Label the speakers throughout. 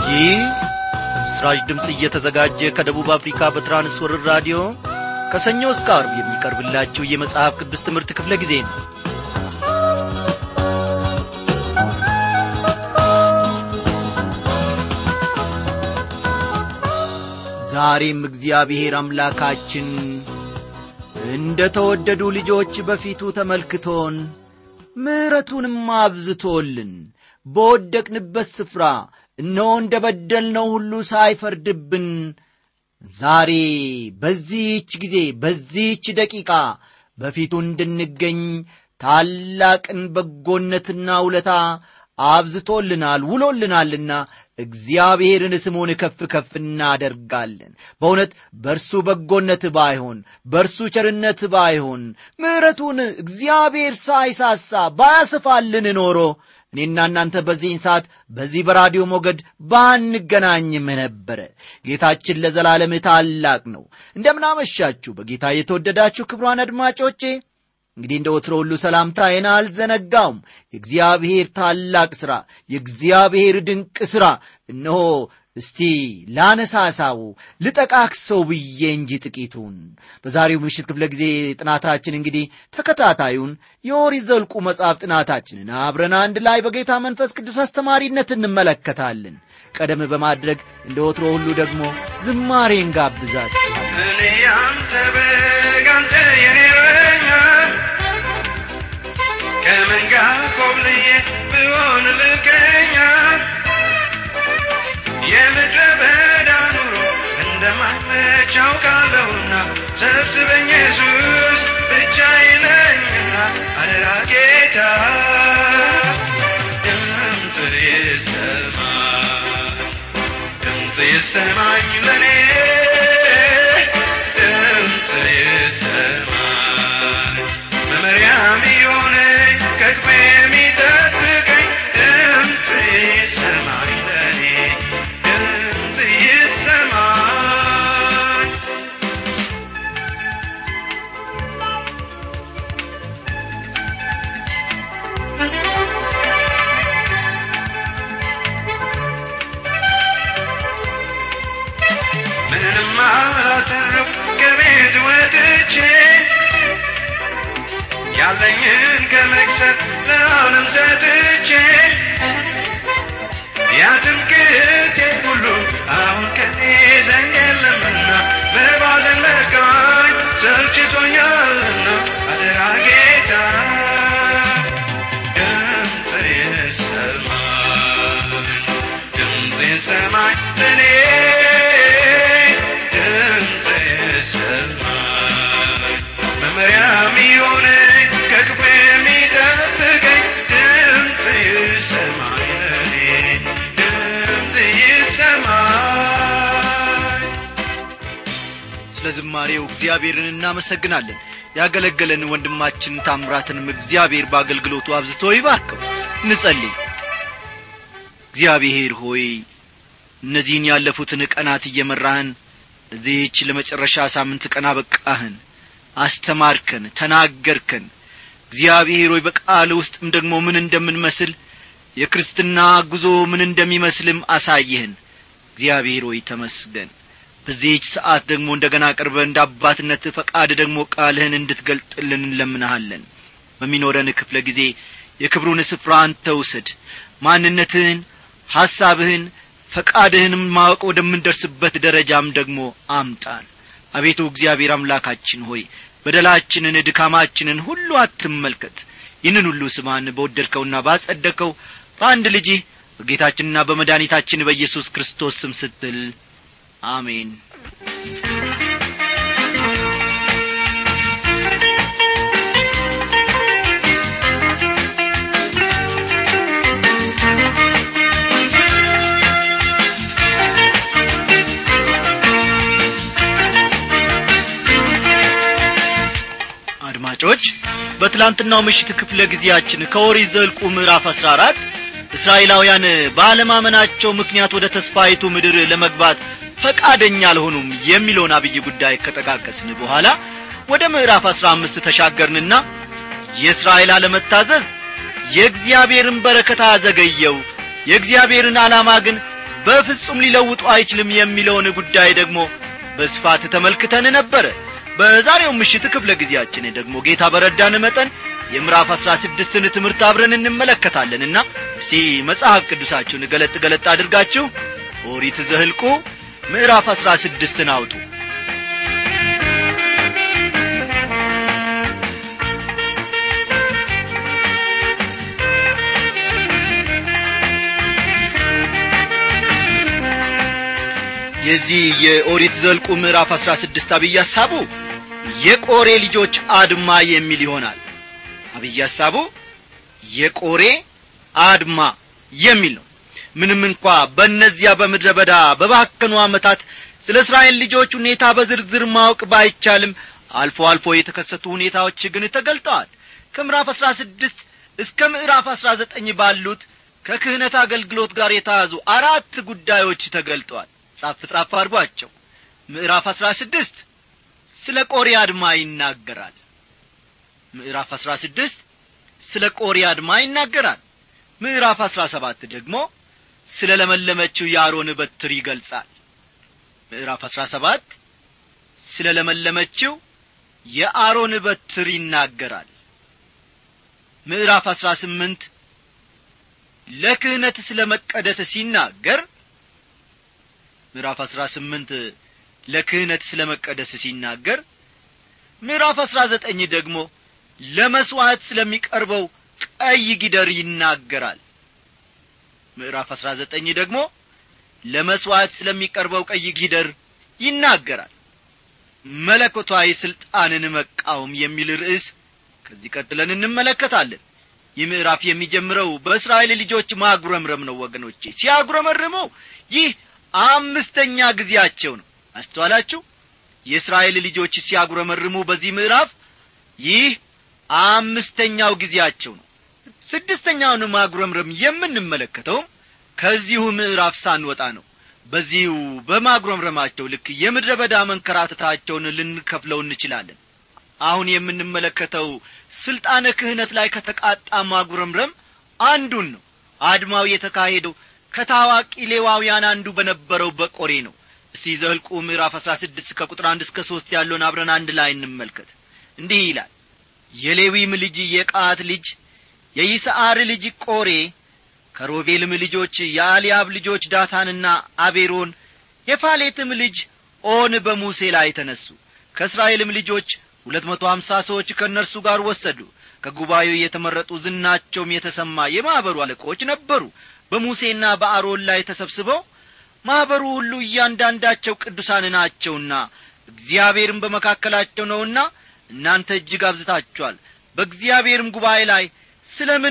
Speaker 1: ይህ ምስራች ድምፅ እየተዘጋጀ ከደቡብ አፍሪካ በትራንስወርር ራዲዮ ከሰኞ እስከ አርብ የሚቀርብላችሁ የመጽሐፍ ቅዱስ ትምህርት ክፍለ ጊዜ ነው ዛሬም እግዚአብሔር አምላካችን እንደ ተወደዱ ልጆች በፊቱ ተመልክቶን ምሕረቱንም አብዝቶልን በወደቅንበት ስፍራ እነሆ እንደ በደልነው ሁሉ ሳይፈርድብን ዛሬ በዚህች ጊዜ በዚህች ደቂቃ በፊቱ እንድንገኝ ታላቅን በጎነትና ውለታ አብዝቶልናል ውሎልናልና እግዚአብሔርን ስሙን ከፍ ከፍ እናደርጋለን በእውነት በእርሱ በጎነት ባይሆን በእርሱ ቸርነት ባይሆን ምሕረቱን እግዚአብሔር ሳይሳሳ ባያስፋልን ኖሮ እኔና እናንተ በዚህን ሰዓት በዚህ በራዲዮ ሞገድ ባንገናኝም ነበረ ጌታችን ለዘላለም ታላቅ ነው እንደምናመሻችሁ በጌታ የተወደዳችሁ ክብሯን አድማጮቼ እንግዲህ እንደ ወትሮ ሁሉ ሰላምታዬን አልዘነጋውም የእግዚአብሔር ታላቅ ሥራ የእግዚአብሔር ድንቅ ሥራ እነሆ እስቲ ላነሳሳው ልጠቃክሰው ብዬ እንጂ ጥቂቱን በዛሬው ምሽት ክፍለ ጊዜ ጥናታችን እንግዲህ ተከታታዩን የኦሪት ዘኍልቍ መጽሐፍ ጥናታችንን አብረን አንድ ላይ በጌታ መንፈስ ቅዱስ አስተማሪነት እንመለከታለን ቀደም በማድረግ እንደ ወትሮ ሁሉ ደግሞ ዝማሬን ጋብዛችሁ
Speaker 2: እኔ አንተ በግ አንተ የኔ እረኛ ከመንጋ ኮብልዬ ብሆን ልቀኛ የምድረ በዳ ኑሮ እንደማመች አውቃለሁና ሰብስበኝ ኢየሱስ ብቻ ይለኝና አደራ ጌታ ድምፅ ይሰማኝ ድምፅ ይሰማኝ ለኔ ድምፅ ይሰማኝ መመሪያም የሆነኝ ከክፉ የሚጠብቀኝ ድምፅ ይሰማኝ ለኔ ድምፅ ይሰማኝ ምንም አላተረፍ ከቤት ወጥቼ ያለኝን ከመክሰት ለዓለም ሰጥቼ ያትምክቴ ሁሉ አሁን ከኔ ዘንድ የለምና በባዘን መርካኝ ሰልችቶኛልና አደራ ጌታ ድምፅ ይሰማኝ ድምፅ ይሰማኝ ለኔ ድምፅ ይሰማኝ መመሪያም የሆነኝ ከክፉ የሚጠብቀኝ ድምፅ ይሰማኝ ለኔ ድምፅ ይሰማኝ
Speaker 1: ስለ ዝማሬው እግዚአብሔርን እናመሰግናለን ያገለገለን ወንድማችን ታምራትንም እግዚአብሔር በአገልግሎቱ አብዝቶ ይባርከው እንጸልይ እግዚአብሔር ሆይ እነዚህን ያለፉትን ቀናት እየመራህን ለዚህች ለመጨረሻ ሳምንት ቀን አበቃህን አስተማርከን ተናገርከን እግዚአብሔር ሆይ በቃል ውስጥም ደግሞ ምን እንደምንመስል የክርስትና ጉዞ ምን እንደሚመስልም አሳየህን እግዚአብሔር ሆይ ተመስገን በዚህች ሰዓት ደግሞ እንደ ገና ቀርበ እንደ አባትነት ፈቃድ ደግሞ ቃልህን እንድትገልጥልን እንለምንሃለን በሚኖረን ክፍለ ጊዜ የክብሩን ስፍራ አንተ ውሰድ ማንነትህን ሐሳብህን ፈቃድህንም ማወቅ ወደምንደርስበት ደረጃም ደግሞ አምጣን አቤቱ እግዚአብሔር አምላካችን ሆይ በደላችንን ድካማችንን ሁሉ አትመልከት ይህንን ሁሉ ስማን በወደድከውና ባጸደቀው በአንድ ልጅህ በጌታችንና በመድኃኒታችን በኢየሱስ ክርስቶስ ስም ስትል አሜን አድማጮች በትላንትናው ምሽት ክፍለ ጊዜያችን ከኦሪት ዘኍልቍ ምዕራፍ አሥራ አራት እስራኤላውያን ባለማመናቸው ምክንያት ወደ ተስፋይቱ ምድር ለመግባት ፈቃደኛ አልሆኑም የሚለውን አብይ ጉዳይ ከጠቃቀስን በኋላ ወደ ምዕራፍ አሥራ አምስት ተሻገርንና የእስራኤል አለመታዘዝ የእግዚአብሔርን በረከት አዘገየው የእግዚአብሔርን ዓላማ ግን በፍጹም ሊለውጡ አይችልም የሚለውን ጉዳይ ደግሞ በስፋት ተመልክተን ነበረ በዛሬው ምሽት ክፍለ ጊዜያችን ደግሞ ጌታ በረዳን መጠን የምዕራፍ አሥራ ስድስትን ትምህርት አብረን እንመለከታለንና እስቲ መጽሐፍ ቅዱሳችሁን ገለጥ ገለጥ አድርጋችሁ ኦሪት ዘህልቁ ምዕራፍ አሥራ ስድስትን አውጡ የዚህ የኦሪት ዘልቁ ምዕራፍ አሥራ ስድስት አብይ ሐሳቡ የቆሬ ልጆች አድማ የሚል ይሆናል አብይ ሐሳቡ የቆሬ አድማ የሚል ነው ምንም እንኳ በእነዚያ በምድረ በዳ በባከኑ ዓመታት ስለ እስራኤል ልጆች ሁኔታ በዝርዝር ማወቅ ባይቻልም አልፎ አልፎ የተከሰቱ ሁኔታዎች ግን ተገልጠዋል ከምዕራፍ አሥራ ስድስት እስከ ምዕራፍ አሥራ ዘጠኝ ባሉት ከክህነት አገልግሎት ጋር የተያዙ አራት ጉዳዮች ተገልጠዋል ጻፍ ጻፍ አድርጓቸው ምዕራፍ አሥራ ስድስት ስለ ቆሬ አድማ ይናገራል ምዕራፍ አሥራ ስድስት ስለ ቆሬ አድማ ይናገራል ምዕራፍ አሥራ ሰባት ደግሞ ስለ ለመለመችው የአሮን በትር ይገልጻል ምዕራፍ አሥራ ሰባት ስለ ለመለመችው የአሮን በትር ይናገራል ምዕራፍ አሥራ ስምንት ለክህነት ስለ መቀደስ ሲናገር ምዕራፍ አሥራ ስምንት ለክህነት ስለ መቀደስ ሲናገር ምዕራፍ አሥራ ዘጠኝ ደግሞ ለመሥዋዕት ስለሚቀርበው ቀይ ጊደር ይናገራል ምዕራፍ አሥራ ዘጠኝ ደግሞ ለመሥዋዕት ስለሚቀርበው ቀይ ጊደር ይናገራል መለኮታዊ ሥልጣንን መቃወም የሚል ርዕስ ከዚህ ቀጥለን እንመለከታለን ይህ ምዕራፍ የሚጀምረው በእስራኤል ልጆች ማጉረምረም ነው ወገኖቼ ሲያጉረመርመው ይህ አምስተኛ ጊዜያቸው ነው አስተዋላችሁ የእስራኤል ልጆች ሲያጉረመርሙ በዚህ ምዕራፍ ይህ አምስተኛው ጊዜያቸው ነው ስድስተኛውን ማጉረምረም የምንመለከተውም ከዚሁ ምዕራፍ ሳንወጣ ነው በዚሁ በማጉረምረማቸው ልክ የምድረ በዳ መንከራተታቸውን ልንከፍለው እንችላለን አሁን የምንመለከተው ስልጣነ ክህነት ላይ ከተቃጣ ማጉረምረም አንዱን ነው አድማው የተካሄደው ከታዋቂ ሌዋውያን አንዱ በነበረው በቆሬ ነው እስቲ ዘህልቁ ምዕራፍ አሥራ ስድስት ከቁጥር አንድ እስከ ሦስት ያለውን አብረን አንድ ላይ እንመልከት እንዲህ ይላል የሌዊም ልጅ የቃት ልጅ የይስዓር ልጅ ቆሬ ከሮቤልም ልጆች የአልያብ ልጆች ዳታንና አቤሮን የፋሌትም ልጅ ኦን በሙሴ ላይ ተነሱ ከእስራኤልም ልጆች ሁለት መቶ ሀምሳ ሰዎች ከእነርሱ ጋር ወሰዱ ከጉባኤው የተመረጡ ዝናቸውም የተሰማ የማኅበሩ አለቆች ነበሩ በሙሴና በአሮን ላይ ተሰብስበው ማኅበሩ ሁሉ እያንዳንዳቸው ቅዱሳን ናቸውና እግዚአብሔርም በመካከላቸው ነውና እናንተ እጅግ አብዝታችኋል በእግዚአብሔርም ጉባኤ ላይ ስለ ምን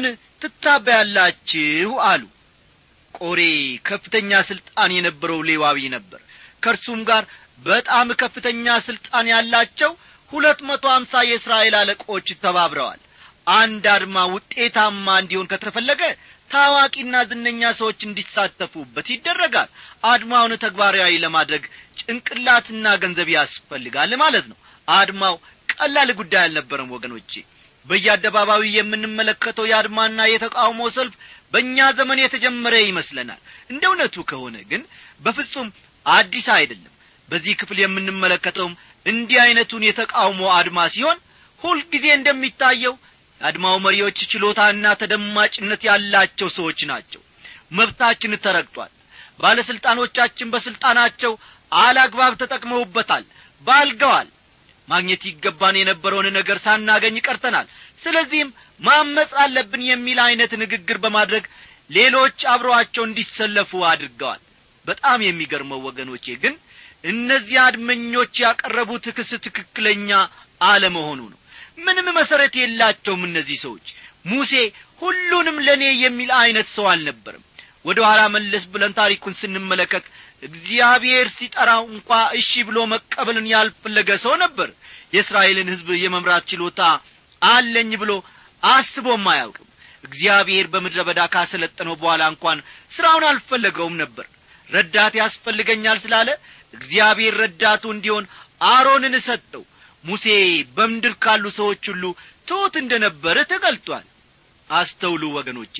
Speaker 1: ትታበያላችሁ አሉ ቆሬ ከፍተኛ ሥልጣን የነበረው ሌዋዊ ነበር ከእርሱም ጋር በጣም ከፍተኛ ሥልጣን ያላቸው ሁለት መቶ አምሳ የእስራኤል አለቆች ተባብረዋል አንድ አድማ ውጤታማ እንዲሆን ከተፈለገ ታዋቂና ዝነኛ ሰዎች እንዲሳተፉበት ይደረጋል አድማውን ተግባራዊ ለማድረግ ጭንቅላትና ገንዘብ ያስፈልጋል ማለት ነው አድማው ቀላል ጉዳይ አልነበረም ወገኖቼ በየአደባባዩ የምንመለከተው የአድማና የተቃውሞ ሰልፍ በእኛ ዘመን የተጀመረ ይመስለናል እንደ እውነቱ ከሆነ ግን በፍጹም አዲስ አይደለም በዚህ ክፍል የምንመለከተውም እንዲህ ዐይነቱን የተቃውሞ አድማ ሲሆን ሁልጊዜ እንደሚታየው የአድማው መሪዎች ችሎታና ተደማጭነት ያላቸው ሰዎች ናቸው መብታችን ተረግጧል ባለሥልጣኖቻችን በሥልጣናቸው አላግባብ ተጠቅመውበታል ባልገዋል ማግኘት ይገባን የነበረውን ነገር ሳናገኝ ቀርተናል ስለዚህም ማመፅ አለብን የሚል ዐይነት ንግግር በማድረግ ሌሎች አብረዋቸው እንዲሰለፉ አድርገዋል በጣም የሚገርመው ወገኖቼ ግን እነዚህ አድመኞች ያቀረቡት ክስ ትክክለኛ አለመሆኑ ነው ምንም መሠረት የላቸውም እነዚህ ሰዎች ሙሴ ሁሉንም ለእኔ የሚል ዐይነት ሰው አልነበርም ወደ ኋላ መለስ ብለን ታሪኩን ስንመለከት እግዚአብሔር ሲጠራው እንኳ እሺ ብሎ መቀበልን ያልፈለገ ሰው ነበር የእስራኤልን ሕዝብ የመምራት ችሎታ አለኝ ብሎ አስቦም አያውቅም እግዚአብሔር በምድረ በዳ ካሰለጠነው በኋላ እንኳን ሥራውን አልፈለገውም ነበር ረዳት ያስፈልገኛል ስላለ እግዚአብሔር ረዳቱ እንዲሆን አሮንን ሰጠው ሙሴ በምድር ካሉ ሰዎች ሁሉ ትሑት እንደ ነበረ ተገልጧል አስተውሉ ወገኖቼ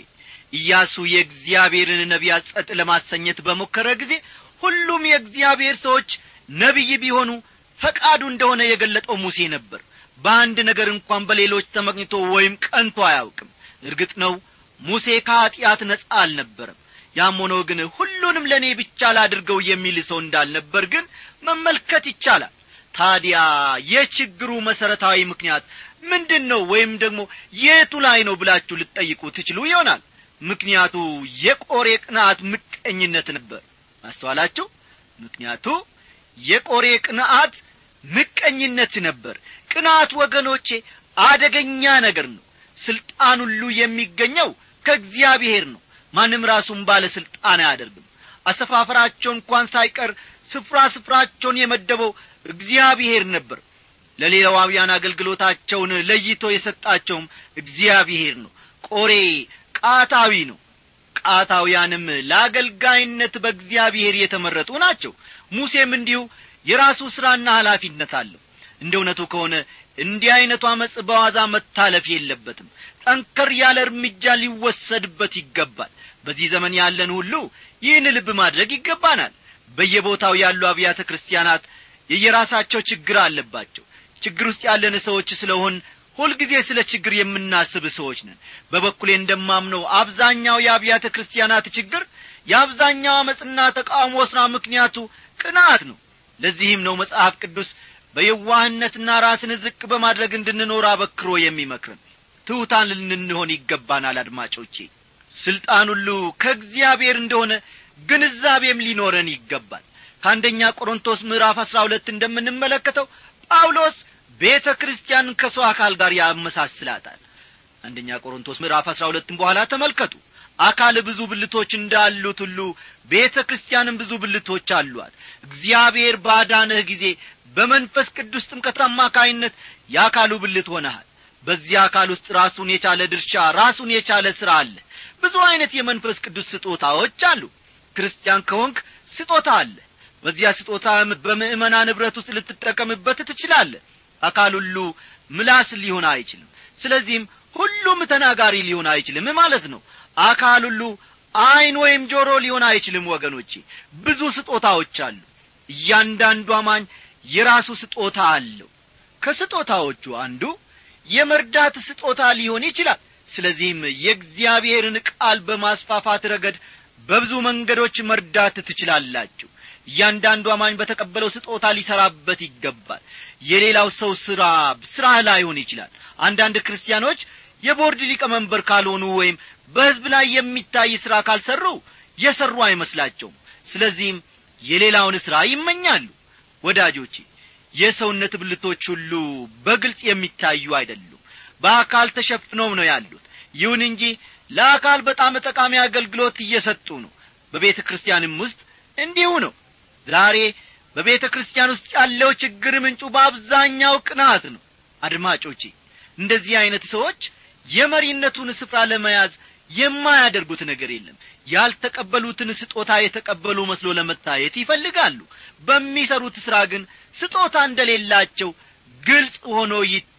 Speaker 1: ኢያሱ የእግዚአብሔርን ነቢያት ጸጥ ለማሰኘት በሞከረ ጊዜ ሁሉም የእግዚአብሔር ሰዎች ነቢይ ቢሆኑ ፈቃዱ እንደሆነ የገለጠው ሙሴ ነበር በአንድ ነገር እንኳን በሌሎች ተመቅኝቶ ወይም ቀንቶ አያውቅም እርግጥ ነው ሙሴ ከኀጢአት ነጻ አልነበረም ያም ሆኖ ግን ሁሉንም ለእኔ ብቻ ላድርገው የሚል ሰው እንዳልነበር ግን መመልከት ይቻላል ታዲያ የችግሩ መሠረታዊ ምክንያት ምንድን ነው ወይም ደግሞ የቱ ላይ ነው ብላችሁ ልትጠይቁ ትችሉ ይሆናል ምክንያቱ የቆሬ ቅንዓት ምቀኝነት ነበር አስተዋላችሁ ምክንያቱ የቆሬ ቅንዓት ምቀኝነት ነበር ቅንዓት ወገኖቼ አደገኛ ነገር ነው ስልጣን ሁሉ የሚገኘው ከእግዚአብሔር ነው ማንም ራሱን ባለ ሥልጣን አያደርግም አሰፋፈራቸው እንኳን ሳይቀር ስፍራ ስፍራቸውን የመደበው እግዚአብሔር ነበር ለሌላዋውያን አገልግሎታቸውን ለይቶ የሰጣቸውም እግዚአብሔር ነው ቆሬ ቃታዊ ነው ቃታውያንም ለአገልጋይነት በእግዚአብሔር የተመረጡ ናቸው ሙሴም እንዲሁ የራሱ ሥራና ኃላፊነት አለው እንደ እውነቱ ከሆነ እንዲህ ዐይነቱ አመፅ በዋዛ መታለፍ የለበትም ጠንከር ያለ እርምጃ ሊወሰድበት ይገባል በዚህ ዘመን ያለን ሁሉ ይህን ልብ ማድረግ ይገባናል በየቦታው ያሉ አብያተ ክርስቲያናት የየራሳቸው ችግር አለባቸው ችግር ውስጥ ያለን ሰዎች ስለሆን ሁልጊዜ ስለ ችግር የምናስብ ሰዎች ነን በበኩሌ እንደማምነው አብዛኛው የአብያተ ክርስቲያናት ችግር የአብዛኛው አመፅና ተቃውሞ ሥራ ምክንያቱ ቅናት ነው ለዚህም ነው መጽሐፍ ቅዱስ በየዋህነትና ራስን ዝቅ በማድረግ እንድንኖር አበክሮ የሚመክርን ትሑታን ልንሆን ይገባናል አድማጮቼ ስልጣን ሁሉ ከእግዚአብሔር እንደሆነ ግንዛቤም ሊኖረን ይገባል ከአንደኛ ቆሮንቶስ ምዕራፍ አሥራ ሁለት እንደምንመለከተው ጳውሎስ ቤተ ክርስቲያን ከሰው አካል ጋር ያመሳስላታል አንደኛ ቆሮንቶስ ምዕራፍ አሥራ ሁለትም በኋላ ተመልከቱ አካል ብዙ ብልቶች እንዳሉት ሁሉ ቤተ ክርስቲያንም ብዙ ብልቶች አሏት እግዚአብሔር ባዳነህ ጊዜ በመንፈስ ቅዱስ ጥምቀት አማካይነት የአካሉ ብልት ሆነሃል በዚህ አካል ውስጥ ራሱን የቻለ ድርሻ ራሱን የቻለ ሥራ አለ ብዙ ዐይነት የመንፈስ ቅዱስ ስጦታዎች አሉ ክርስቲያን ከሆንክ ስጦታ አለ በዚያ ስጦታ በምእመና ንብረት ውስጥ ልትጠቀምበት ትችላለህ አካል ሁሉ ምላስ ሊሆን አይችልም ስለዚህም ሁሉም ተናጋሪ ሊሆን አይችልም ማለት ነው አካል ሁሉ ዐይን ወይም ጆሮ ሊሆን አይችልም ወገኖቼ ብዙ ስጦታዎች አሉ እያንዳንዱ አማኝ የራሱ ስጦታ አለው ከስጦታዎቹ አንዱ የመርዳት ስጦታ ሊሆን ይችላል ስለዚህም የእግዚአብሔርን ቃል በማስፋፋት ረገድ በብዙ መንገዶች መርዳት ትችላላችሁ እያንዳንዱ አማኝ በተቀበለው ስጦታ ሊሠራበት ይገባል የሌላው ሰው ሥራ ሥራህ ላይሆን ይችላል አንዳንድ ክርስቲያኖች የቦርድ ሊቀመንበር ካልሆኑ ወይም በሕዝብ ላይ የሚታይ ሥራ ካልሠሩ የሠሩ አይመስላቸውም ስለዚህም የሌላውን ሥራ ይመኛሉ ወዳጆቼ የሰውነት ብልቶች ሁሉ በግልጽ የሚታዩ አይደሉም በአካል ተሸፍነውም ነው ያሉት ይሁን እንጂ ለአካል በጣም ጠቃሚ አገልግሎት እየሰጡ ነው በቤተ ክርስቲያንም ውስጥ እንዲሁ ነው ዛሬ በቤተ ክርስቲያን ውስጥ ያለው ችግር ምንጩ በአብዛኛው ቅናት ነው አድማጮቼ እንደዚህ ዐይነት ሰዎች የመሪነቱን ስፍራ ለመያዝ የማያደርጉት ነገር የለም ያልተቀበሉትን ስጦታ የተቀበሉ መስሎ ለመታየት ይፈልጋሉ በሚሰሩት ሥራ ግን ስጦታ እንደሌላቸው ግልጽ ሆኖ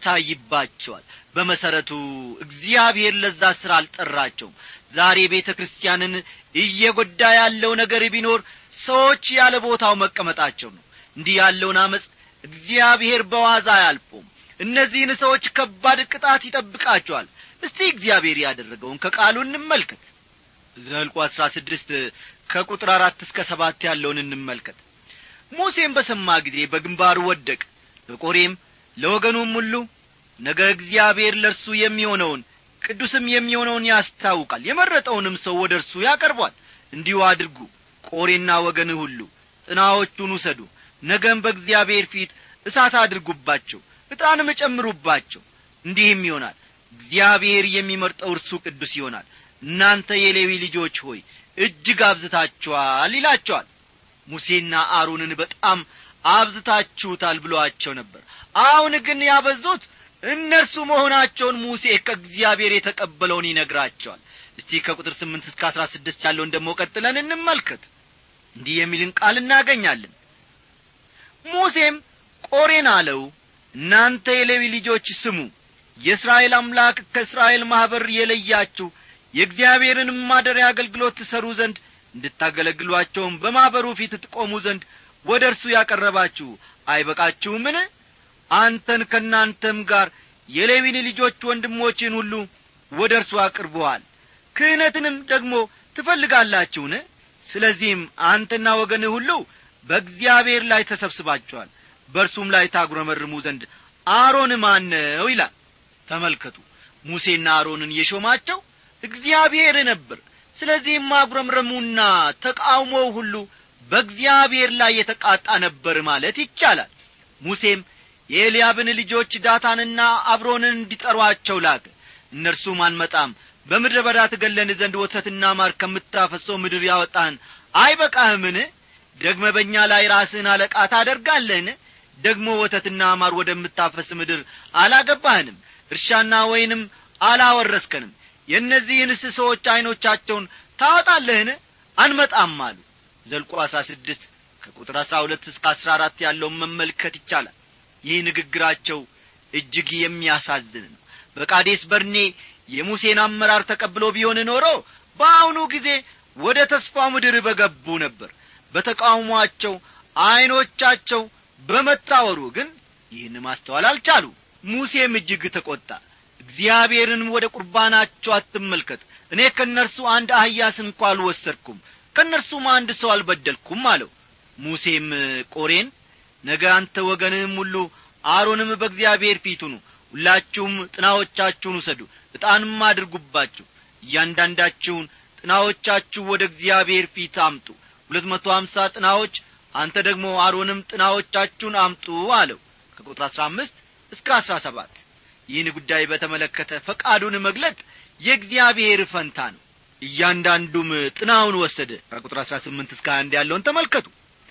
Speaker 1: ይታይባቸዋል በመሠረቱ እግዚአብሔር ለዛ ሥራ አልጠራቸውም ዛሬ ቤተ ክርስቲያንን እየጐዳ ያለው ነገር ቢኖር ሰዎች ያለ ቦታው መቀመጣቸው ነው እንዲህ ያለውን አመፅ እግዚአብሔር በዋዛ አያልፎም እነዚህን ሰዎች ከባድ ቅጣት ይጠብቃቸዋል እስቲ እግዚአብሔር ያደረገውን ከቃሉ እንመልከት ዘልቁ አሥራ ስድስት ከቁጥር አራት እስከ ሰባት ያለውን እንመልከት ሙሴም በሰማ ጊዜ በግንባሩ ወደቅ ለቆሬም ለወገኑም ሁሉ ነገ እግዚአብሔር ለእርሱ የሚሆነውን ቅዱስም የሚሆነውን ያስታውቃል የመረጠውንም ሰው ወደ እርሱ ያቀርቧል እንዲሁ አድርጉ ቆሬና ወገን ሁሉ ጥናዎቹን ውሰዱ ነገም በእግዚአብሔር ፊት እሳት አድርጉባቸው ዕጣንም እጨምሩባቸው እንዲህም ይሆናል እግዚአብሔር የሚመርጠው እርሱ ቅዱስ ይሆናል እናንተ የሌዊ ልጆች ሆይ እጅግ አብዝታችኋል ይላቸዋል ሙሴና አሮንን በጣም አብዝታችሁታል ብሎአቸው ነበር አሁን ግን ያበዙት እነርሱ መሆናቸውን ሙሴ ከእግዚአብሔር የተቀበለውን ይነግራቸዋል እስቲ ከቁጥር ስምንት እስከ አሥራ ስድስት ያለውን ደግሞ ቀጥለን እንመልከት እንዲህ የሚልን ቃል እናገኛለን ሙሴም ቆሬን አለው እናንተ የሌዊ ልጆች ስሙ የእስራኤል አምላክ ከእስራኤል ማኅበር የለያችሁ የእግዚአብሔርንም ማደሪያ አገልግሎት ትሠሩ ዘንድ እንድታገለግሏቸውም በማኅበሩ ፊት ትቆሙ ዘንድ ወደ እርሱ ያቀረባችሁ አይበቃችሁምን አንተን ከእናንተም ጋር የሌዊን ልጆች ወንድሞችን ሁሉ ወደ እርሱ አቅርበዋል ክህነትንም ደግሞ ትፈልጋላችሁን ስለዚህም አንተና ወገንህ ሁሉ በእግዚአብሔር ላይ ተሰብስባችኋል በእርሱም ላይ ታጉረመርሙ ዘንድ አሮን ማን ነው ይላል ተመልከቱ ሙሴና አሮንን የሾማቸው እግዚአብሔር ነበር ስለዚህም ማጉረምረሙና ተቃውሞው ሁሉ በእግዚአብሔር ላይ የተቃጣ ነበር ማለት ይቻላል ሙሴም የኤልያብን ልጆች ዳታንና አብሮንን እንዲጠሯቸው ላከ እነርሱም አንመጣም በምድረ በዳ ትገለን ዘንድ ወተትና ማር ከምታፈሰው ምድር ያወጣህን አይበቃህምን ደግመ በእኛ ላይ ራስህን አለቃ ታደርጋለህን ደግሞ ወተትና ማር ወደምታፈስ ምድር አላገባህንም እርሻና ወይንም አላወረስከንም የእነዚህንስ ሰዎች ዐይኖቻቸውን ታወጣለህን አንመጣም አሉ ዘልቆ አሥራ ስድስት ከቁጥር አሥራ ሁለት እስከ አሥራ አራት ያለውን መመልከት ይቻላል ይህ ንግግራቸው እጅግ የሚያሳዝን ነው በቃዴስ በርኔ የሙሴን አመራር ተቀብሎ ቢሆን ኖሮ በአሁኑ ጊዜ ወደ ተስፋ ምድር በገቡ ነበር በተቃውሟቸው ዐይኖቻቸው በመታወሩ ግን ይህን ማስተዋል አልቻሉ ሙሴም እጅግ ተቈጣ እግዚአብሔርንም ወደ ቁርባናቸው አትመልከት እኔ ከእነርሱ አንድ አህያስ እንኳ አልወሰድኩም ከእነርሱም አንድ ሰው አልበደልኩም አለው ሙሴም ቆሬን ነገ አንተ ወገንህም ሁሉ አሮንም በእግዚአብሔር ፊት ሁኑ ሁላችሁም ጥናዎቻችሁን ውሰዱ ዕጣንም አድርጉባችሁ እያንዳንዳችሁን ጥናዎቻችሁ ወደ እግዚአብሔር ፊት አምጡ ሁለት መቶ አምሳ ጥናዎች አንተ ደግሞ አሮንም ጥናዎቻችሁን አምጡ አለው ከቁጥር አሥራ አምስት እስከ አሥራ ሰባት ይህን ጉዳይ በተመለከተ ፈቃዱን መግለጥ የእግዚአብሔር ፈንታ ነው እያንዳንዱም ጥናውን ወሰደ ከቁጥር አሥራ ስምንት እስከ አንድ ያለውን ተመልከቱ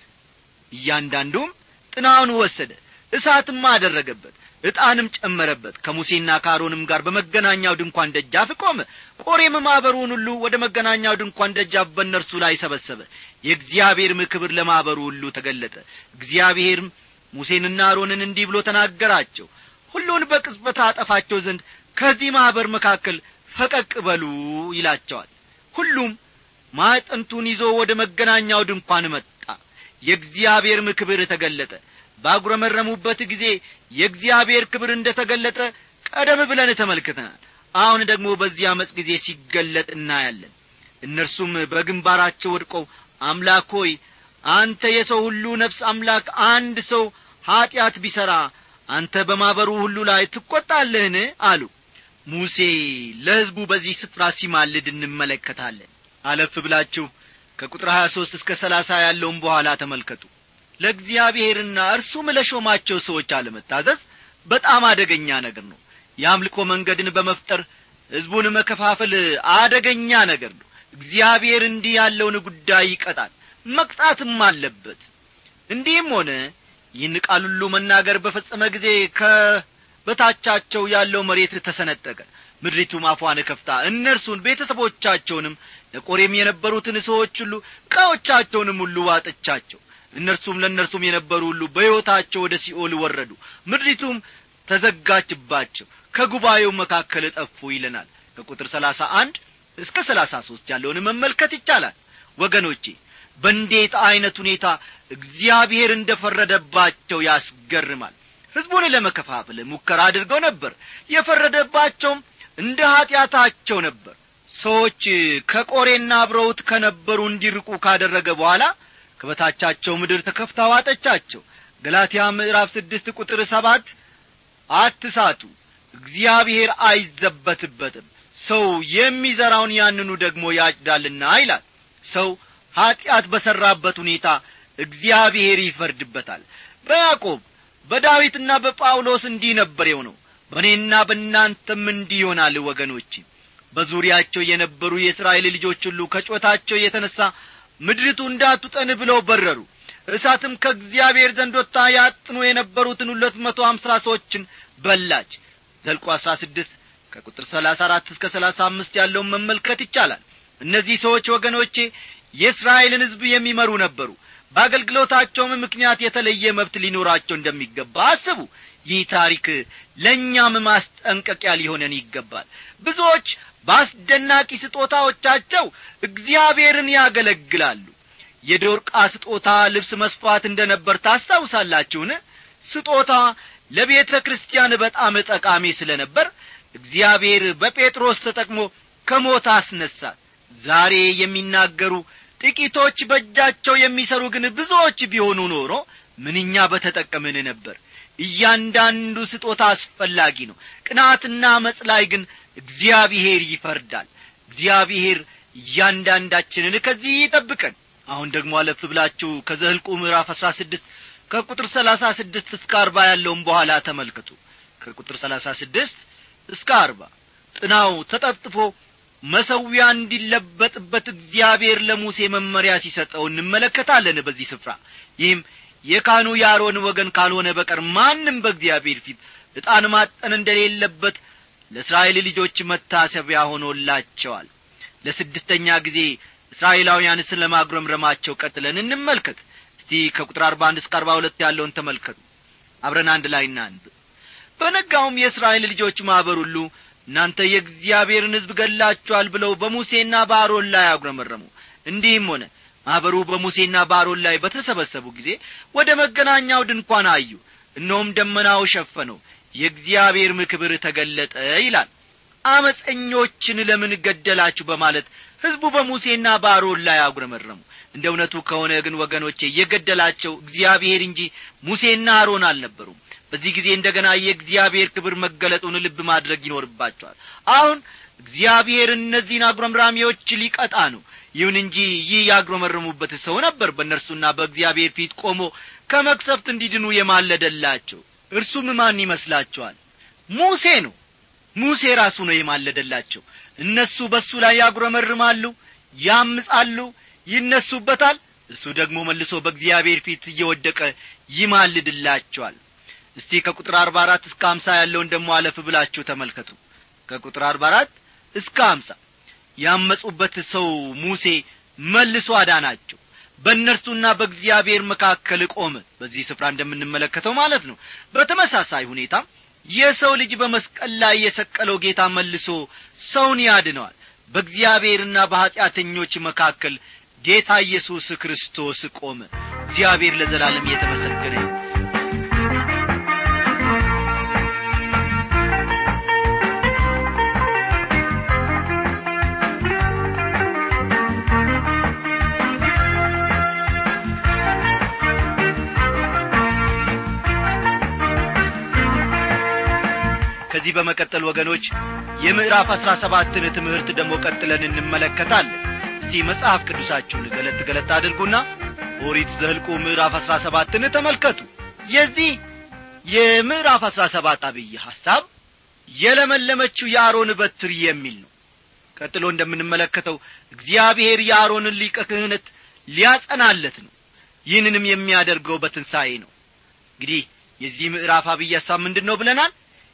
Speaker 1: እያንዳንዱም ጥናውን ወሰደ እሳትም አደረገበት ዕጣንም ጨመረበት ከሙሴና ከአሮንም ጋር በመገናኛው ድንኳን ደጃፍ ቆመ ቆሬም ማኅበሩን ሁሉ ወደ መገናኛው ድንኳን ደጃፍ በእነርሱ ላይ ሰበሰበ የእግዚአብሔርም ክብር ለማኅበሩ ሁሉ ተገለጠ እግዚአብሔርም ሙሴንና አሮንን እንዲህ ብሎ ተናገራቸው ሁሉን በቅጽበት አጠፋቸው ዘንድ ከዚህ ማኅበር መካከል ፈቀቅ በሉ ይላቸዋል ሁሉም ማዕጠንቱን ይዞ ወደ መገናኛው ድንኳን መጣ የእግዚአብሔርም ክብር ተገለጠ ባጉረመረሙበት ጊዜ የእግዚአብሔር ክብር እንደ ተገለጠ ቀደም ብለን ተመልክተናል አሁን ደግሞ በዚህ ዓመፅ ጊዜ ሲገለጥ እናያለን እነርሱም በግንባራቸው ወድቀው አምላክ ሆይ አንተ የሰው ሁሉ ነፍስ አምላክ አንድ ሰው ኀጢአት ቢሠራ አንተ በማኅበሩ ሁሉ ላይ ትቈጣለህን አሉ ሙሴ ለሕዝቡ በዚህ ስፍራ ሲማልድ እንመለከታለን አለፍ ብላችሁ ከቁጥር ሀያ ሦስት እስከ ሰላሳ ያለውን በኋላ ተመልከቱ ለእግዚአብሔርና እርሱም ለሾማቸው ሰዎች አለመታዘዝ በጣም አደገኛ ነገር ነው የአምልኮ መንገድን በመፍጠር ሕዝቡን መከፋፈል አደገኛ ነገር ነው እግዚአብሔር እንዲህ ያለውን ጉዳይ ይቀጣል መቅጣትም አለበት እንዲህም ሆነ ይህን ቃል ሁሉ መናገር በፈጸመ ጊዜ ከበታቻቸው ያለው መሬት ተሰነጠቀ ምድሪቱም አፏን ከፍታ እነርሱን ቤተሰቦቻቸውንም ለቆሬም የነበሩትን ሰዎች ሁሉ ዕቃዎቻቸውንም ሁሉ ዋጠቻቸው እነርሱም ለእነርሱም የነበሩ ሁሉ በሕይወታቸው ወደ ሲኦል ወረዱ ምድሪቱም ተዘጋችባቸው ከጉባኤው መካከል ጠፉ ይለናል ከቁጥር ሰላሳ አንድ እስከ ሰላሳ ሦስት ያለውን መመልከት ይቻላል ወገኖቼ በእንዴት ዐይነት ሁኔታ እግዚአብሔር እንደ ፈረደባቸው ያስገርማል ሕዝቡን ለመከፋፈል ሙከራ አድርገው ነበር የፈረደባቸውም እንደ ኀጢአታቸው ነበር ሰዎች ከቆሬና አብረውት ከነበሩ እንዲርቁ ካደረገ በኋላ ከበታቻቸው ምድር ተከፍታ ዋጠቻቸው ገላትያ ምዕራፍ ስድስት ቁጥር ሰባት አትሳቱ እግዚአብሔር አይዘበትበትም ሰው የሚዘራውን ያንኑ ደግሞ ያጭዳልና ይላል ሰው ኀጢአት በሠራበት ሁኔታ እግዚአብሔር ይፈርድበታል በያዕቆብ በዳዊትና በጳውሎስ እንዲህ ነበር የሆነው በእኔና በእናንተም እንዲህ ይሆናል ወገኖች በዙሪያቸው የነበሩ የእስራኤል ልጆች ሁሉ ከጮታቸው የተነሣ ምድሪቱ እንዳትጠን ብለው በረሩ እሳትም ከእግዚአብሔር ዘንድ ወጥታ ያጥኑ የነበሩትን ሁለት መቶ አምሳ ሰዎችን በላች ዘልቆ አሥራ ስድስት ከቁጥር ሰላሳ አራት እስከ ሰላሳ አምስት ያለውን መመልከት ይቻላል እነዚህ ሰዎች ወገኖቼ የእስራኤልን ሕዝብ የሚመሩ ነበሩ በአገልግሎታቸውም ምክንያት የተለየ መብት ሊኖራቸው እንደሚገባ አስቡ ይህ ታሪክ ለእኛም ማስጠንቀቂያ ሊሆነን ይገባል ብዙዎች በአስደናቂ ስጦታዎቻቸው እግዚአብሔርን ያገለግላሉ የዶርቃ ስጦታ ልብስ መስፋት እንደ ነበር ታስታውሳላችሁን ስጦታ ለቤተ ክርስቲያን በጣም ጠቃሚ ስለ ነበር እግዚአብሔር በጴጥሮስ ተጠቅሞ ከሞት አስነሳት ዛሬ የሚናገሩ ጥቂቶች በእጃቸው የሚሰሩ ግን ብዙዎች ቢሆኑ ኖሮ ምንኛ በተጠቀምን ነበር እያንዳንዱ ስጦታ አስፈላጊ ነው ቅናትና መጽ ላይ ግን እግዚአብሔር ይፈርዳል እግዚአብሔር እያንዳንዳችንን ከዚህ ይጠብቀን አሁን ደግሞ አለፍ ብላችሁ ከዘህልቁ ምዕራፍ አሥራ ስድስት ከቁጥር ሰላሳ ስድስት እስከ አርባ ያለውን በኋላ ተመልከቱ ከቁጥር ሰላሳ ስድስት እስከ አርባ ጥናው ተጠፍጥፎ መሰዊያ እንዲለበጥበት እግዚአብሔር ለሙሴ መመሪያ ሲሰጠው እንመለከታለን በዚህ ስፍራ ይህም የካህኑ የአሮን ወገን ካልሆነ በቀር ማንም በእግዚአብሔር ፊት ዕጣን ማጠን እንደሌለበት ለእስራኤል ልጆች መታሰቢያ ሆኖላቸዋል ለስድስተኛ ጊዜ እስራኤላውያን ስለ ማጉረምረማቸው ቀጥለን እንመልከት እስቲ ከቁጥር አርባ አንድ እስከ አርባ ሁለት ያለውን ተመልከቱ አብረን አንድ ላይ እናንብ በነጋውም የእስራኤል ልጆች ማኅበር ሁሉ እናንተ የእግዚአብሔርን ሕዝብ ገላችኋል ብለው በሙሴና በአሮን ላይ አጉረመረሙ እንዲህም ሆነ ማኅበሩ በሙሴና በአሮን ላይ በተሰበሰቡ ጊዜ ወደ መገናኛው ድንኳን አዩ እነሆም ደመናው ሸፈነው የእግዚአብሔርም ክብር ተገለጠ ይላል አመፀኞችን ለምን ገደላችሁ በማለት ሕዝቡ በሙሴና በአሮን ላይ አጉረመረሙ እንደ እውነቱ ከሆነ ግን ወገኖቼ የገደላቸው እግዚአብሔር እንጂ ሙሴና አሮን አልነበሩም በዚህ ጊዜ እንደ ገና የእግዚአብሔር ክብር መገለጡን ልብ ማድረግ ይኖርባቸዋል አሁን እግዚአብሔር እነዚህን አጉረምራሚዎች ሊቀጣ ነው ይሁን እንጂ ይህ ያጉረመረሙበት ሰው ነበር በእነርሱና በእግዚአብሔር ፊት ቆሞ ከመቅሰፍት እንዲድኑ የማለደላቸው እርሱም ማን ይመስላችኋል ሙሴ ነው ሙሴ ራሱ ነው የማለደላቸው እነሱ በእሱ ላይ ያጉረመርማሉ ያምጻሉ ይነሱበታል እሱ ደግሞ መልሶ በእግዚአብሔር ፊት እየወደቀ ይማልድላቸዋል እስቲ ከቁጥር አርባ አራት እስከ አምሳ ያለውን ደሞ አለፍ ብላችሁ ተመልከቱ ከቁጥር አርባ አራት እስከ አምሳ ያመጹበት ሰው ሙሴ መልሶ አዳናቸው በእነርሱና በእግዚአብሔር መካከል ቆመ በዚህ ስፍራ እንደምንመለከተው ማለት ነው በተመሳሳይ ሁኔታ የሰው ልጅ በመስቀል ላይ የሰቀለው ጌታ መልሶ ሰውን ያድነዋል በእግዚአብሔርና በኀጢአተኞች መካከል ጌታ ኢየሱስ ክርስቶስ ቆመ እግዚአብሔር ለዘላለም እየተመሰገነ ይሁን ከዚህ በመቀጠል ወገኖች የምዕራፍ አሥራ ሰባትን ትምህርት ደግሞ ቀጥለን እንመለከታለን እስቲ መጽሐፍ ቅዱሳችሁን ገለጥ ገለጥ አድርጉና ኦሪት ዘህልቁ ምዕራፍ አሥራ ሰባትን ተመልከቱ የዚህ የምዕራፍ አሥራ ሰባት አብይ ሐሳብ የለመለመችው የአሮን በትር የሚል ነው ቀጥሎ እንደምንመለከተው እግዚአብሔር የአሮንን ሊቀ ክህነት ሊያጸናለት ነው ይህንንም የሚያደርገው በትንሣኤ ነው እንግዲህ የዚህ ምዕራፍ አብይ ሐሳብ ምንድን ነው ብለናል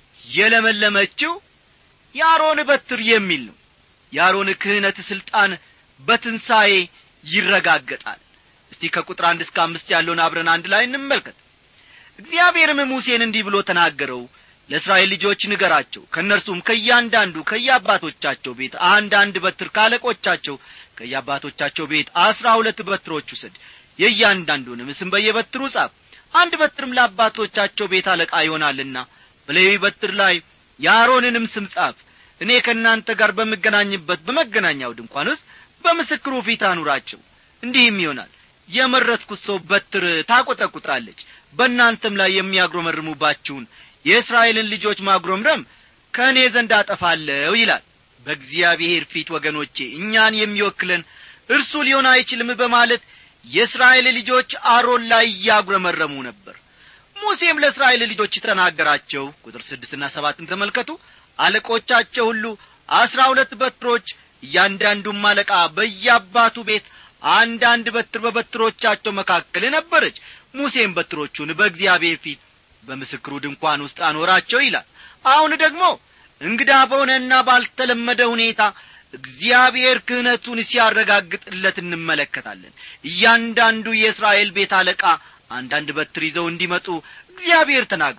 Speaker 1: የለመለመችው የአሮን በትር የሚል ነው የአሮን ክህነት ሥልጣን በትንሣኤ ይረጋገጣል እስቲ ከቁጥር አንድ እስከ አምስት ያለውን አብረን አንድ ላይ እንመልከት እግዚአብሔርም ሙሴን እንዲህ ብሎ ተናገረው ለእስራኤል ልጆች ንገራቸው ከእነርሱም ከእያንዳንዱ ከየአባቶቻቸው ቤት አንድ አንድ በትር ካለቆቻቸው ከየአባቶቻቸው ቤት አስራ ሁለት በትሮች ውሰድ የእያንዳንዱንም ስም በየበትሩ ጻፍ አንድ በትርም ለአባቶቻቸው ቤት አለቃ ይሆናልና በሌዊ በትር ላይ የአሮንንም ስም ጻፍ እኔ ከእናንተ ጋር በምገናኝበት በመገናኛው ድንኳን ውስጥ በምስክሩ ፊት አኑራቸው እንዲህም ይሆናል የመረጥኩት ሰው በትር ታቈጠቁጣለች በእናንተም ላይ የሚያጉረመርሙባችሁን የእስራኤልን ልጆች ማጉረምረም ከእኔ ዘንድ አጠፋለሁ ይላል በእግዚአብሔር ፊት ወገኖቼ እኛን የሚወክለን እርሱ ሊሆን አይችልም በማለት የእስራኤል ልጆች አሮን ላይ እያጉረመረሙ ነበር ሙሴም ለእስራኤል ልጆች ተናገራቸው ቁጥር ስድስትና ሰባትን ተመልከቱ አለቆቻቸው ሁሉ አስራ ሁለት በትሮች እያንዳንዱም አለቃ በየአባቱ ቤት አንዳንድ በትር በበትሮቻቸው መካከል ነበረች ሙሴም በትሮቹን በእግዚአብሔር ፊት በምስክሩ ድንኳን ውስጥ አኖራቸው ይላል አሁን ደግሞ እንግዳ በሆነና ባልተለመደ ሁኔታ እግዚአብሔር ክህነቱን ሲያረጋግጥለት እንመለከታለን እያንዳንዱ የእስራኤል ቤት አለቃ አንዳንድ በትር ይዘው እንዲመጡ እግዚአብሔር ተናግሯል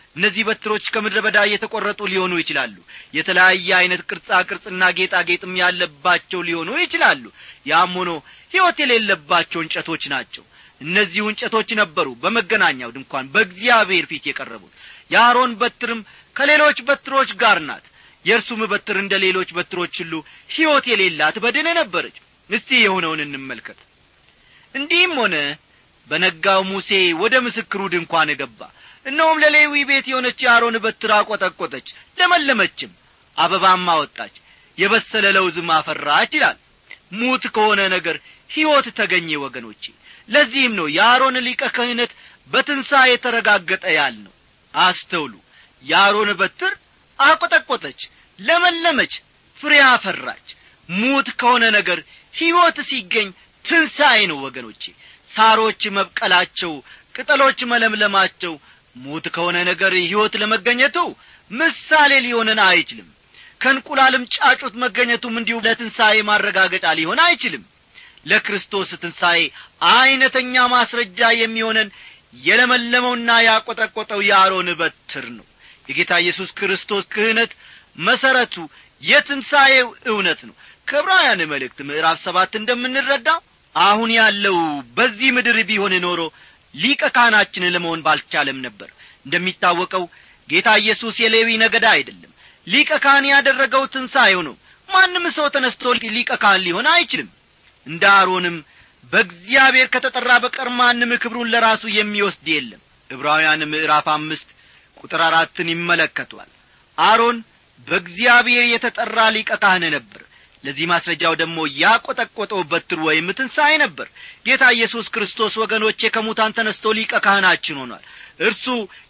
Speaker 1: እነዚህ በትሮች ከምድረ በዳ የተቈረጡ ሊሆኑ ይችላሉ የተለያየ ዐይነት ቅርጻ ቅርጽና ጌጣጌጥም ያለባቸው ሊሆኑ ይችላሉ ያም ሆኖ ሕይወት የሌለባቸው እንጨቶች ናቸው እነዚሁ እንጨቶች ነበሩ በመገናኛው ድንኳን በእግዚአብሔር ፊት የቀረቡት የአሮን በትርም ከሌሎች በትሮች ጋር ናት የእርሱም በትር እንደ ሌሎች በትሮች ሁሉ ሕይወት የሌላት በድን ነበረች እስቲ የሆነውን እንመልከት እንዲህም ሆነ በነጋው ሙሴ ወደ ምስክሩ ድንኳን ገባ እነሆም ለሌዊ ቤት የሆነች የአሮን በትር አቈጠቈጠች ለመለመችም አበባም አወጣች የበሰለ ለውዝም አፈራች ይላል ሙት ከሆነ ነገር ሕይወት ተገኘ ወገኖቼ ለዚህም ነው የአሮን ሊቀ ክህነት በትንሣኤ የተረጋገጠ ያል ነው አስተውሉ የአሮን በትር አቈጠቈጠች ለመለመች ፍሬ አፈራች ሙት ከሆነ ነገር ሕይወት ሲገኝ ትንሣኤ ነው ወገኖቼ ሳሮች መብቀላቸው ቅጠሎች መለምለማቸው ሙት ከሆነ ነገር ሕይወት ለመገኘቱ ምሳሌ ሊሆንን አይችልም ከእንቁላልም ጫጩት መገኘቱም እንዲሁ ለትንሣኤ ማረጋገጫ ሊሆን አይችልም ለክርስቶስ ትንሣኤ ዐይነተኛ ማስረጃ የሚሆነን የለመለመውና ያቈጠቈጠው የአሮን በትር ነው የጌታ ኢየሱስ ክርስቶስ ክህነት መሠረቱ የትንሣኤው እውነት ነው ከዕብራውያን መልእክት ምዕራፍ ሰባት እንደምንረዳው አሁን ያለው በዚህ ምድር ቢሆን ኖሮ ሊቀ ካህናችን ለመሆን ባልቻለም ነበር እንደሚታወቀው ጌታ ኢየሱስ የሌዊ ነገዳ አይደለም ሊቀ ካህን ያደረገው ትንሣኤው ነው ማንም ሰው ተነስቶ ሊቀ ካህን ሊሆን አይችልም እንደ አሮንም በእግዚአብሔር ከተጠራ በቀር ማንም ክብሩን ለራሱ የሚወስድ የለም ዕብራውያን ምዕራፍ አምስት ቁጥር አራትን ይመለከቷል አሮን በእግዚአብሔር የተጠራ ሊቀ ካህን ነበር ለዚህ ማስረጃው ደግሞ ያቈጠቈጠው በትር ወይም ትንሣኤ ነበር ጌታ ኢየሱስ ክርስቶስ ወገኖቼ ከሙታን ተነስቶ ሊቀ ካህናችን ሆኗል እርሱ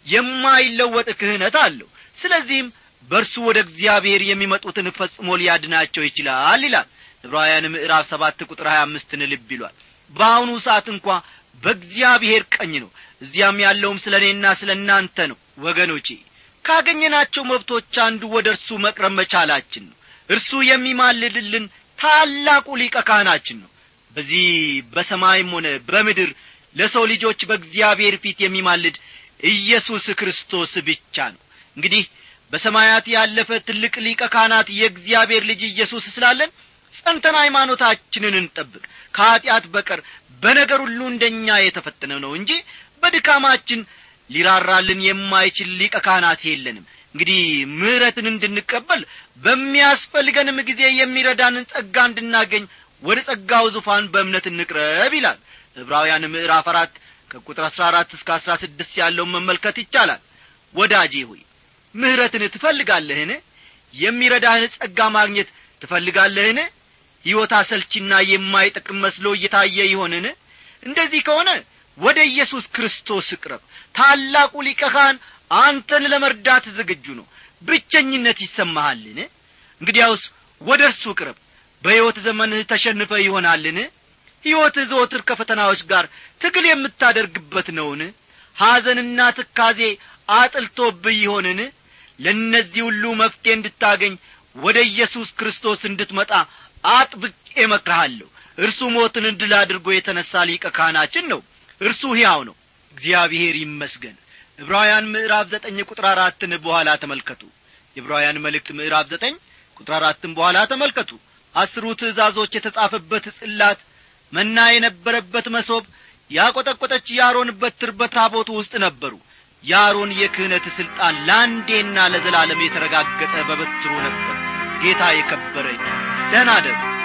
Speaker 1: የማይለወጥ ክህነት አለው ስለዚህም በእርሱ ወደ እግዚአብሔር የሚመጡትን ፈጽሞ ሊያድናቸው ይችላል ይላል ዕብራውያን ምዕራፍ ሰባት ቁጥር ሀያ አምስትን ልብ ይሏል በአሁኑ ሰዓት እንኳ በእግዚአብሔር ቀኝ ነው እዚያም ያለውም ስለ እኔና ስለ እናንተ ነው ወገኖቼ ካገኘናቸው መብቶች አንዱ ወደ እርሱ መቅረብ መቻላችን ነው እርሱ የሚማልድልን ታላቁ ሊቀ ካህናችን ነው በዚህ በሰማይም ሆነ በምድር ለሰው ልጆች በእግዚአብሔር ፊት የሚማልድ ኢየሱስ ክርስቶስ ብቻ ነው እንግዲህ በሰማያት ያለፈ ትልቅ ሊቀ ካህናት የእግዚአብሔር ልጅ ኢየሱስ ስላለን ጸንተን ሃይማኖታችንን እንጠብቅ ከኀጢአት በቀር በነገር ሁሉ እንደኛ የተፈተነ ነው እንጂ በድካማችን ሊራራልን የማይችል ሊቀ ካህናት የለንም እንግዲህ ምሕረትን እንድንቀበል በሚያስፈልገንም ጊዜ የሚረዳንን ጸጋ እንድናገኝ ወደ ጸጋው ዙፋን በእምነት እንቅረብ ይላል ዕብራውያን ምዕራፍ አራት ከቁጥር አሥራ አራት እስከ አሥራ ስድስት ያለውን መመልከት ይቻላል ወዳጄ ሆይ ምሕረትን ትፈልጋለህን የሚረዳህን ጸጋ ማግኘት ትፈልጋለህን ሕይወት አሰልቺና የማይጠቅም መስሎ እየታየ ይሆንን እንደዚህ ከሆነ ወደ ኢየሱስ ክርስቶስ እቅረብ ታላቁ ሊቀ ካህን አንተን ለመርዳት ዝግጁ ነው ብቸኝነት ይሰማሃልን እንግዲያውስ ወደ እርሱ ቅረብ በሕይወት ዘመንህ ተሸንፈ ይሆናልን ሕይወትህ ዘወትር ከፈተናዎች ጋር ትግል የምታደርግበት ነውን ሐዘንና ትካዜ አጥልቶብህ ይሆንን ለእነዚህ ሁሉ መፍትሄ እንድታገኝ ወደ ኢየሱስ ክርስቶስ እንድትመጣ አጥብቄ እመክርሃለሁ እርሱ ሞትን ድል አድርጎ የተነሣ ሊቀ ካህናችን ነው እርሱ ሕያው ነው እግዚአብሔር ይመስገን ዕብራውያን ምዕራፍ ዘጠኝ ቁጥር አራትን በኋላ ተመልከቱ የዕብራውያን መልእክት ምዕራፍ ዘጠኝ ቁጥር አራትን በኋላ ተመልከቱ አስሩ ትእዛዞች የተጻፈበት ጽላት መና የነበረበት መሶብ ያቈጠቈጠች የአሮን በትር በታቦቱ ውስጥ ነበሩ የአሮን የክህነት ሥልጣን ለአንዴና ለዘላለም የተረጋገጠ በበትሩ ነበር ጌታ የከበረ ደህና ደሩ